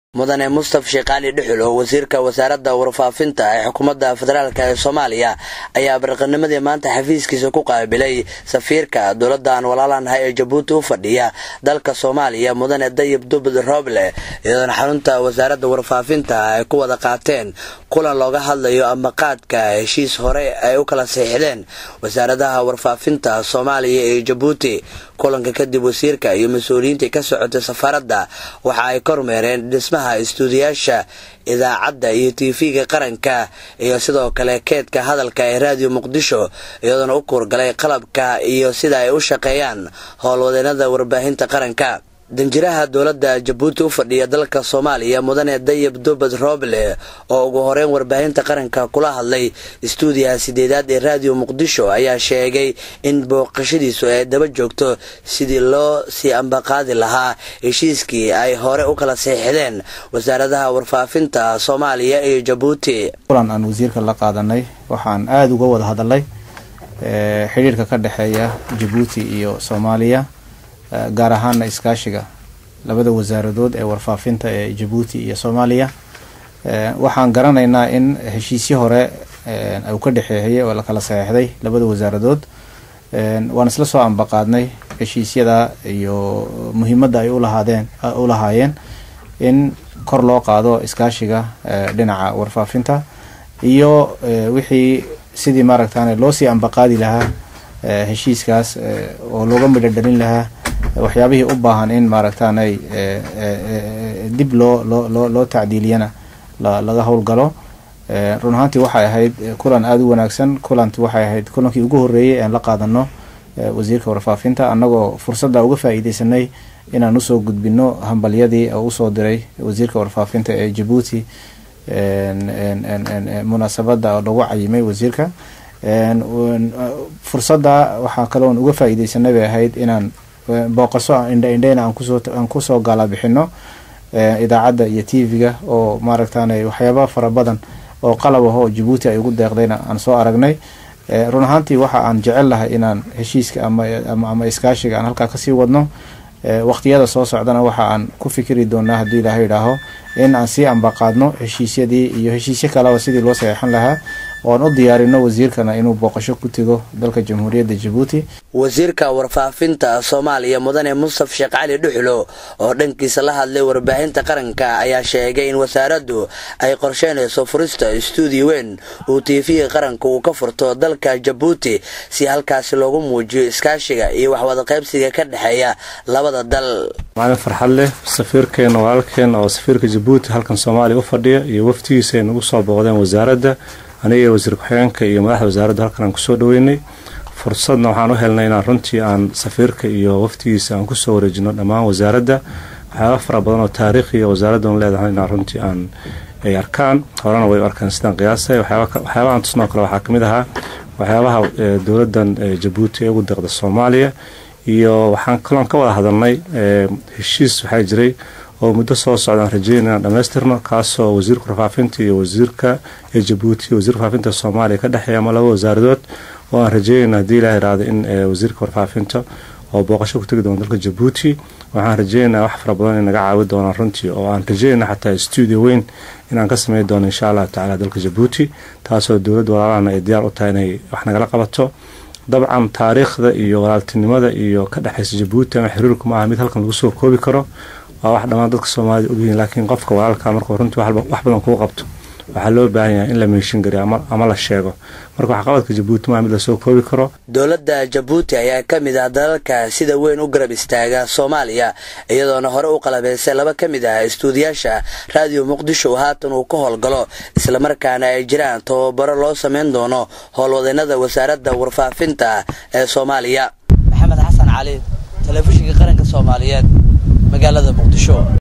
mudane mustaf sheekh cali dhuxul oo wasiirka wasaaradda warfaafinta ee xukuumadda federaalk ee soomaaliya ayaa barqanimadii maanta xafiiskiisa ku qaabilay safiirka dowladdan walaalanahay ee jabuuti u fadhiya dalka soomaaliya mudane dayib dubad rooble iyadoona xarunta wasaaradda warfaafinta ay ku wada qaateen kulan looga hadlayo ambaqaadka heshiis hore ay u kala siixdeen wasaaradaha warfaafinta soomaaliya iyo jabuuti kulanka kadib wasiirka iyo mas-uuliyiintii ka socotay safaaradda waxa ay kormeereen dhismaha istuudiyaasha idaacadda iyo tv-ga qaranka iyo sidoo kale keedka hadalka ee raadiyo muqdisho iyadoona u kuurgalay qalabka iyo sida ay u shaqeeyaan howlwadeenada warbaahinta qaranka danjiraha dowladda jabuuti u fadhiya dalka soomaaliya mudane dayib dubad rooble oo ugu horeyn warbaahinta qaranka kula hadlay istuudiyaha sideedaad ee raadiyo muqdisho ayaa sheegay in booqashadiisu ay daba joogto sidii loo sii ambaqaadi lahaa heshiiskii ay hore u kala seexdeen wasaaradaha warfaafinta soomaaliya iyo jabuuti kulan aan wasiirka la qaadanay waxaan aada uga wada hadalnay xidhiirka ka dhexeeya jabuuti iyo soomaaliya gaar ahaana iskaashiga labada wasaaradood ee warfaafinta ee jabuuti iyo soomaaliya waxaan garanaynaa in heshiisyo hore uu ka dhexeeyay oo la kala saxeixday labada wasaaradood waan isla soo ambaqaadnay heshiisyada iyo muhiimadda ay ulahaadeen u lahaayeen in kor loo qaado iskaashiga dhinaca warfaafinta iyo wixii sidii maaragtaan loosii ambaqaadi lahaa heshiiskaas oo looga midho dhalin lahaa waxyaabihii u baahan in maaragtaanay dib loo loo loo tacdiiliyana laga howlgalo run ahaantii waxay ahayd kulan aada u wanaagsan kulanti waxay ahayd kulankii ugu horreeyay aan la qaadano wasiirka warfaafinta annagoo fursadda uga faa-iideysanay inaan usoo gudbino hambalyadii oo usoo diray wasiirka warfaafinta ee jabuuti munaasabadda oo lagu cayimay wasiirka fursadda waxaa kaloon uga faa-iideysanay bay ahayd inaan booqaso indhaindheyna aan kusoo gaalabixino idaacadda iyo t v-ga oo maaragtaan waxyaaba fara badan oo qalab ah oo jabuuti ay ugu deeqdayna aan soo aragnay run ahaantii waxa aan jecel lahay inaan heshiiska ama iskaashiga aan halkaa kasii wadno waqtiyada soo socdana waxa aan ku fikiri doonaa haddii ilaaha idhaaho in aan sii ambaqaadno heshiisyadii iyo heshiisyo kaleba sidii loo saxeixan lahaa oan u diyaarino wasiirkana inuu booqasho ku tego dalka jamhuuriyadda jabuuti wasiirka warfaafinta soomaaliya mudane mustaf sheekh cali dhuxulo oo dhankiisa la hadlay warbaahinta qaranka ayaa sheegay in wasaaraddu ay qorsheynayso furista istuudiyo weyn uu tiifiga qaranka uu ka furto dalka jabuuti si halkaasi loogu muujiyo iskaashiga iyo waxwadaqaybsiga ka dhexeeya labada dal maalin farxad leh safiirkeena walaalkeena oo safiirka jabuuti halkan soomaaliya u fadhiya iyo waftigiisa ay nagu soo booqdeen wasaaradda aniga wasiir ku-xigeenka iyo madaxda wasaaradda halkan aan kusoo dhaweynay fursadna waxaan u helnay inaan runtii aan safiirka iyo waftigiisa aan kusoo wareejino dhammaan wasaaradda waxyaaba fara badan oo taariikhiya wasaaraddan leedahay inaan runtii aan ay arkaan horena way u arkaan sidaan qiyaasay waxyaabahan tusnoo kale waxaa kamid ahaa waxyaabaha dowladdan jabuuti ee ugu deeqda soomaaliya iyo waxaan kaloon ka wada hadalnay heshiis waxaa jiray oo muddo soo socdaan rajeyn inaan dhamaystirno kaasoo wasiirka warfaafinta iyo wasiirka ee jabuuti iyo wasiirka warfaafinta soomaaliya ka dhexeeya ama laba wasaaradood oo aan rajeynayna haddii ilaah iraado in wasiirka warfaafinta oo booqasho ku tegi doono dalka jabuuti waxaan rajeynaynaa wax fara badan in naga caawi doonaan runtii oo aan rajeynayna xataa stuudio weyn inaan ka sameyn doono insha allahu tacala dalka jabuuti taasoo dowladda walaalahana ay diyaar u tahay inay wax nagala qabato dabcan taariikhda iyo walaaltinimada iyo ka dhexaysa jabuuti ama xiriirku ma aha mid halkan lagu soo koobi karo waa wax dhammaan dadka soomaalida ogyihiin laakiin qofka walaalka markuu runtii wax badan kuu qabto waxaa loo baahan yahay in la meeshin gariyo ama la sheego marka waxqabadka jabuuti maa mid lasoo koobi karo dowladda jabuuti ayaa ka mid ah dalalka sida weyn u garab istaaga soomaaliya iyadoona hore u qalabeysay laba ka mid ah istuudiyaasha raadiyo muqdisho haatan uu ka howlgalo islamarkaana ay jiraan tababaro loo sameyn doono howlwadeenada wasaaradda warfaafinta ee soomaaliya maxamed xasan cali telefishinka qaranka soomaaliyeed magaalada muqdisho